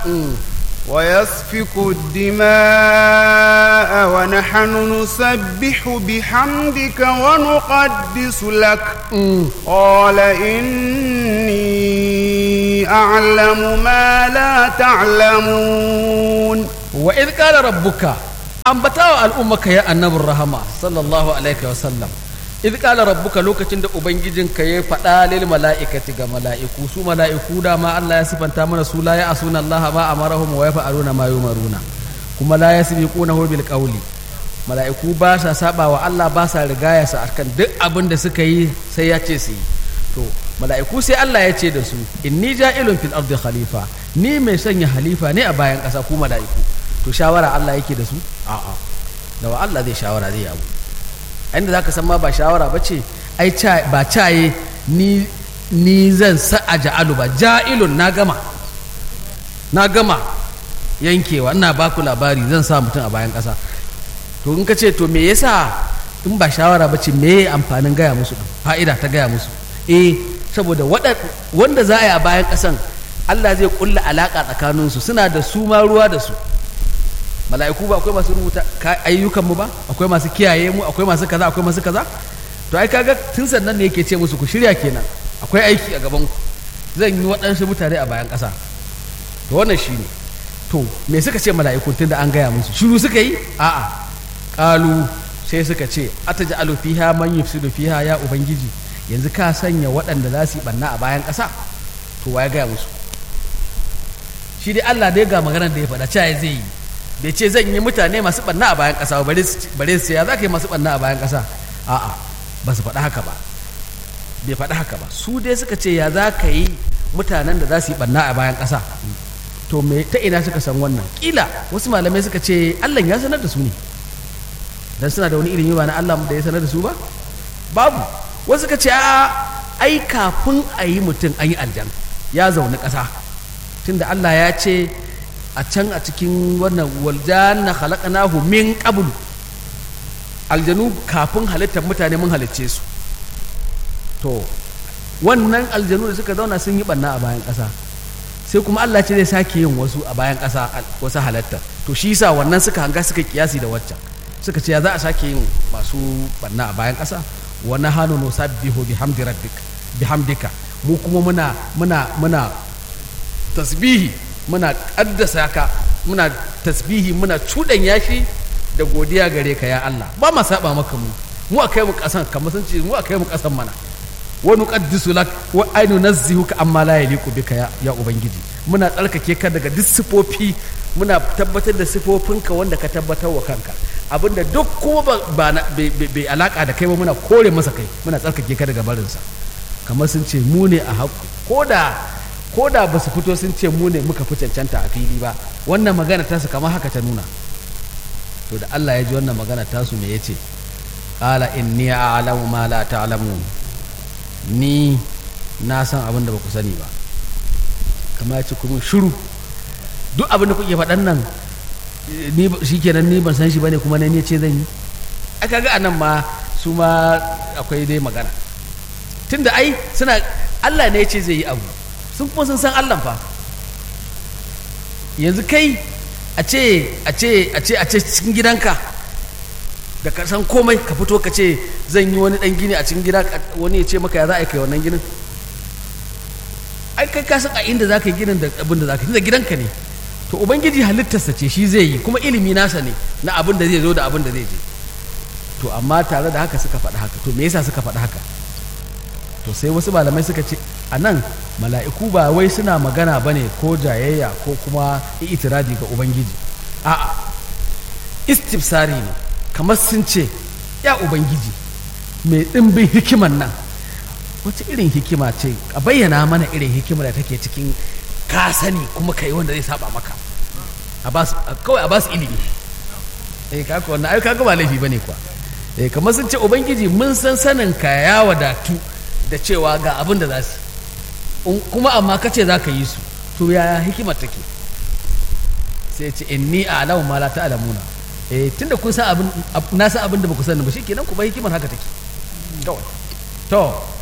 ويسفك الدماء ونحن نسبح بحمدك ونقدس لك قال إني أعلم ما لا تعلمون wa idh qala rabbuka ambatawa al'ummaka ya annabin rahama sallallahu alaihi wa sallam idh qala rabbuka lokacin da ubangijinka ya faɗa lil mala'ikati ga mala'iku su mala'iku da ma Allah ya sifanta mana su la ya asuna Allah ma amarahum wa yaf'aluna ma yumaruna kuma la yasbiqunahu bil qawli mala'iku ba sa saba wa Allah ba sa rigaya sa akan duk abin da suka yi sai ya ce su yi to mala'iku sai Allah ya ce da su inni ja'ilun fil ardi khalifa ni mai sanya halifa ne a bayan ƙasa ku mala'iku to shawara Allah yake da su a'a da wa Allah zai shawara zai abu inda zaka san ma ba shawara ba ce ai ba caye ni ni zan sa a ja'alu ba ja'ilun na gama na gama yankewa ina baku labari zan sa mutum a bayan ƙasa to in ka ce to me yasa in ba shawara ba ce me amfanin gaya musu fa'ida ta gaya musu eh saboda wanda za a yi a bayan ƙasan Allah zai kulla alaƙa tsakaninsu suna da su ma ruwa da su mala'iku ba akwai masu rubuta ayyukan mu ba akwai masu kiyaye mu akwai masu kaza akwai masu kaza to ai kaga tun sannan ne yake ce musu ku shirya kenan akwai aiki a gaban ku zan yi waɗansu mutane a bayan ƙasa to wannan shine to me suka ce mala'iku tun da an gaya musu shiru suka yi a'a ƙalu sai suka ce ataj'alu fiha man yufsidu fiha ya ubangiji yanzu ka sanya waɗanda za su yi ɓanna a bayan ƙasa to ya gaya musu shi dai Allah dai ga maganar da ya faɗa cewa zai yi bai ce zan yi mutane masu ɓanna a bayan ƙasa bare su ya za ka yi masu ɓanna a bayan ƙasa a'a ba su faɗa haka ba bai faɗa haka ba su dai suka ce ya za ka yi mutanen da za su yi ɓanna a bayan ƙasa to me ta ina suka san wannan ƙila wasu malamai suka ce Allah ya sanar da su ne dan suna da wani ilimi ba na Allah da ya sanar da su ba babu wasu ka ce a ai kafin a yi mutum an yi aljan ya zaune ƙasa tunda Allah ya ce a can a cikin wannan waljanna khalaqnahu min qablu aljanu kafin halittar mutane mun halicce su to wannan aljanu da suka zauna sun yi banna a bayan ƙasa sai kuma Allah ce zai sake yin wasu a bayan ƙasa wasu halatta to shi yasa wannan suka hanga suka kiyasi da waccan suka ce ya za a sake yin masu banna a bayan ƙasa wani hannu no sabbihu bihamdi rabbik bihamdika mu kuma muna muna muna tasbihi muna kaddasa ka muna tasbihi muna cudan yashi da godiya gare ka ya Allah ba ma saba maka mu mu akai mu kasan kamar sun ce mu akai mu kasan mana wa nuqaddisu lak wa ainu nazzihuka amma la yaliqu bika ya, ya ubangiji muna tsarkake ka daga duk sifofi muna tabbatar da sifofinka wanda ka tabbatar wa kanka abinda duk kuma ba bai alaka da kai ba muna kore masa kai muna tsarkake ka daga barinsa kamar sun ce mu ne a haƙƙo ko da ko da ba su fito sun ce mu ne muka fi cancanta a fili ba wannan magana tasu kamar haka ta nuna to da Allah ya ji wannan magana tasu me yace qala inni a'lamu ma la ta'lamun ni na san abin da ba ku sani ba kamar ya ce kuma shiru duk abin da kuke faɗan nan ni shi kenan ni ban san shi bane kuma ne ce zan yi a kaga a nan ma su ma akwai dai magana tunda ai suna Allah ne ya ce zai yi abu sun kuma sun san Allah fa yanzu kai a ce a ce a ce a ce cikin gidanka da ka san komai ka fito ka ce zan yi wani dan gini a cikin gida wani ya ce maka ya za a yi kai wannan ginin ai kai ka san a inda za ka yi ginin da abin da za ka yi da gidanka ne to ubangiji halittarsa ce shi zai yi kuma ilimi nasa ne na abin da zai zo da abin da zai je to amma tare da haka suka faɗi haka to me yasa suka faɗi haka to sai wasu malamai suka ce a nan mala'iku ba wai suna magana ba ne ko jayayya ko kuma itiradi ga ubangiji a'a istifsari ne kamar sun ce ya ubangiji mai ɗimbin hikiman nan wata irin hikima ce a bayyana mana irin hikima da take cikin ka sani kuma ka yi wanda zai saba maka kawai a basu ilimi eh kaka wannan ai kaga ba laifi bane kuwa eh kamar sun ce ubangiji mun san sanin ka ya wadatu da cewa ga abin da za su kuma amma ka ce za ka yi su to ya hikimar take sai ce inni a'lamu ma la ta'lamuna eh tunda kun san abin na san abin da ba ku sani ba shikenan ku ba hikimar haka take kawai to